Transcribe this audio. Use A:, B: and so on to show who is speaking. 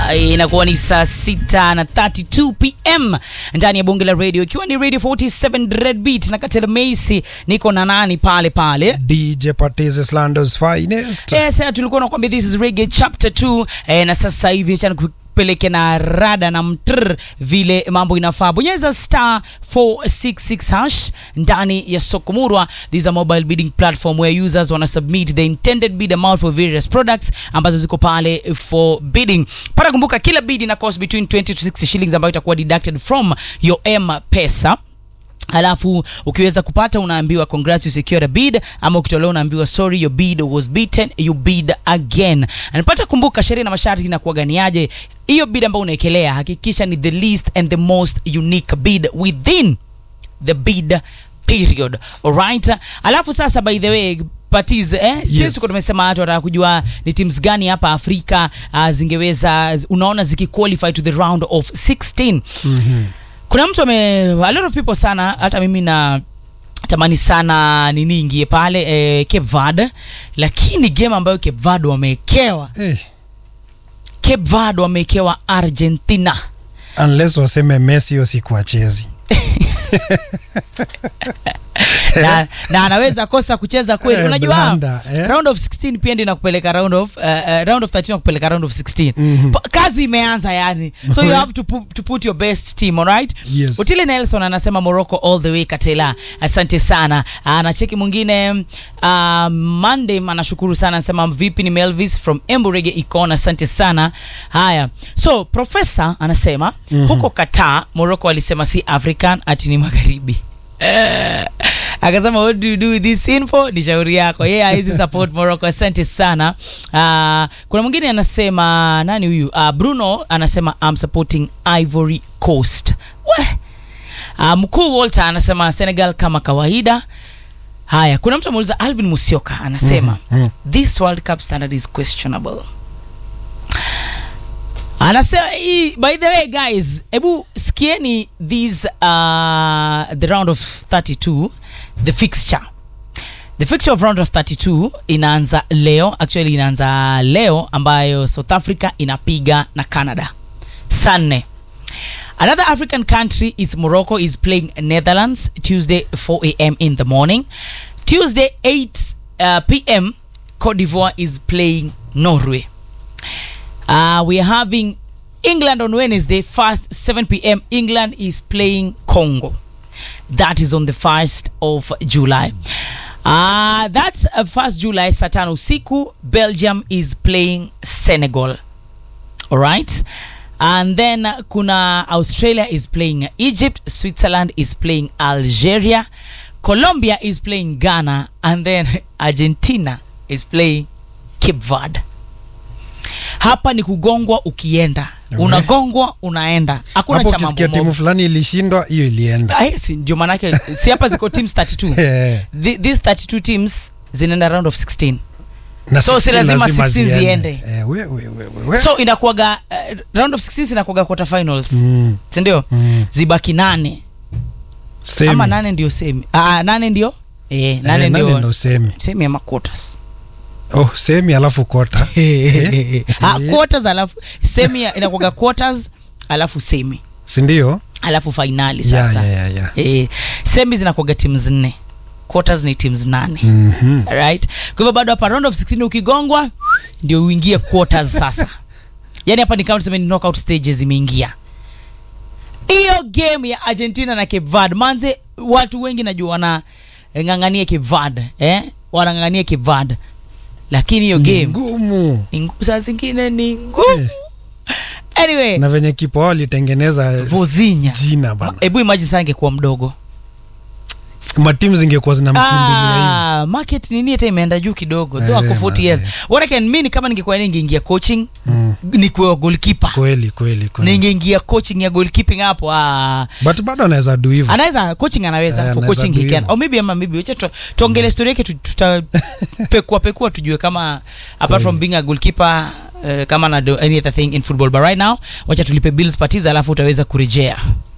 A: inakuwa ni saa sita na 32 pm ndani ya bunge la radio ikiwa ni radio 47 red beat na katela Macy niko na nani pale pale
B: DJ Patises Lando's finest.
A: Yes, eh, tulikuwa nakwambia this is reggae chapter 2 eh, na sasa hivi acha nikupeleke na rada na mtr vile mambo inafaa. Bonyeza star 466 hash ndani ya Sokomurwa. This is a mobile bidding platform where users wana submit the intended bid amount for various products ambazo ziko pale for bidding. Para kumbuka kila bid ina cost between 20 to 60 shillings ambayo itakuwa deducted from your M-Pesa alafu ukiweza kupata unaambiwa congrats you secured a bid ama ukitolewa unaambiwa sorry your bid was beaten you bid again anapata kumbuka sheria na masharti inakuwaganiaje hiyo bid ambayo unaekelea hakikisha ni the least and the most unique bid within the bid period alright alafu sasa by the way Patiz, eh? Yes. Sisi tuko tumesema watu wanataka kujua ni teams gani hapa Afrika uh, zingeweza unaona zikiqualify to the round of 16
B: Mhm.
A: kuna mtu ame a lot of people sana hata mimi na tamani sana nini ingie pale eh, Cape Verde lakini game ambayo Cape Verde wamewekewa
B: Eh,
A: Cape Verde wamewekewa Argentina
B: unless waseme Messi hiyo siku achezi.
A: na, na anaweza kosa kucheza kweli
B: Eh,
A: unajua
B: blanda, eh.
A: round of 16 pia ndio inakupeleka round of uh, uh, round of 13 nakupeleka round of 16
B: Mhm.
A: Pa- kazi imeanza yani so you have to, pu to put your best team alright
B: Yes.
A: Otile Nelson anasema Morocco all the way Katela. Asante sana. Anacheki mwingine uh, Monday anashukuru sana anasema vipi ni Melvis from Emburege Icon asante sana. Haya. So professor anasema
B: Mhm.
A: huko Qatar Morocco alisema si African ati ni magharibi. Eh, akasema what do you do with this info ni shauri yako yeye yeah, hizi support Morocco asante sana uh, kuna mwingine anasema nani huyu uh, Bruno anasema I'm supporting Ivory Coast we uh, mkuu Walter anasema Senegal kama kawaida haya kuna mtu ameuliza Alvin Musioka anasema
B: Mhm, mhm.
A: this World Cup standard is questionable anasema hii- by the way guys hebu sikieni these uh, the round of 32 the fixture the fixture of round of 32 inaanza leo actually inaanza leo ambayo south africa inapiga na canada saa nne Another African country is Morocco is playing Netherlands Tuesday 4 a.m. in the morning. Tuesday 8 uh, p.m. Cote d'Ivoire is playing Norway. Uh, we are having England on Wednesday, first 7 p.m. England is playing Congo. That is on the 1st of July. Uh, that's uh, 1st July, saa tano usiku. Belgium is playing Senegal. All right. And then uh, kuna Australia is playing Egypt, Switzerland is playing Algeria, Colombia is playing Ghana, and then Argentina is playing Cape Verde. Hapa ni kugongwa ukienda,
B: Ewe.
A: unagongwa unaenda, hakuna
B: Hapo
A: cha
B: ukisikia
A: mambo
B: timu
A: mob.
B: fulani ilishindwa, hiyo ilienda.
A: Ah, yes, ndio maanake si hapa ziko teams 32
B: Eh,
A: Th- these 32 teams zinaenda round of 16
B: na
A: So, si
B: 16
A: lazima
B: lazima
A: 16 ziende.
B: Eh, we, we, we, we, we.
A: so inakuaga uh, round of 16 inakuaga quarter finals
B: Mm,
A: sindio
B: mm.
A: zibaki nane
B: Semi.
A: ama nane ndio semi ah, nane ndio eh,
B: Eh,
A: nane
B: nane
A: ndio
B: ndo semi.
A: semi ama quarters
B: Oh, semi alafu kota.
A: ah, quarters alafu semi inakuaga quarters alafu semi
B: Si ndio?
A: alafu finali
B: Yeah,
A: sasa
B: yeah, yeah, yeah.
A: eh, semi zinakuaga teams nne quarters ni teams nane
B: Mhm.
A: right kwa hivyo bado hapa round of 16 ukigongwa ndio uingie quarters sasa yani hapa ni kama tuseme ni knockout stages imeingia hiyo game ya argentina na cape verde manze watu wengi najua wanang'ang'ania cape verde eh? wanang'ang'ania cape verde lakini hiyo
B: Ni
A: game
B: ngumu.
A: ni ngumu saa zingine ni ngumu
B: Eh.
A: anyway
B: na venye kipa wao alitengeneza
A: vozinya
B: jina bana
A: hebu imagine saa angekuwa mdogo
B: matimu zingekuwa zinamkimbilia hivi
A: ah, market nini hata imeenda juu kidogo
B: Eh,
A: though ako 40 years
B: mazee.
A: what I can mean kama ningekuwa ningeingia coaching
B: Mm.
A: nikuwa goalkeeper
B: kweli kweli kweli
A: ningeingia coaching ya goalkeeping hapo ah,
B: but bado anaweza du hivyo
A: anaweza coaching anaweza
B: Eh,
A: for
B: anaweza
A: coaching
B: do
A: he can
B: hivyo.
A: au maybe ama maybe wacha tu- tuongele story yake tu- tutapekua pekua tujue kama apart
B: Kweli.
A: from being a goalkeeper uh, kama na do any other thing in football but right now wacha tulipe bills patiza alafu utaweza kurejea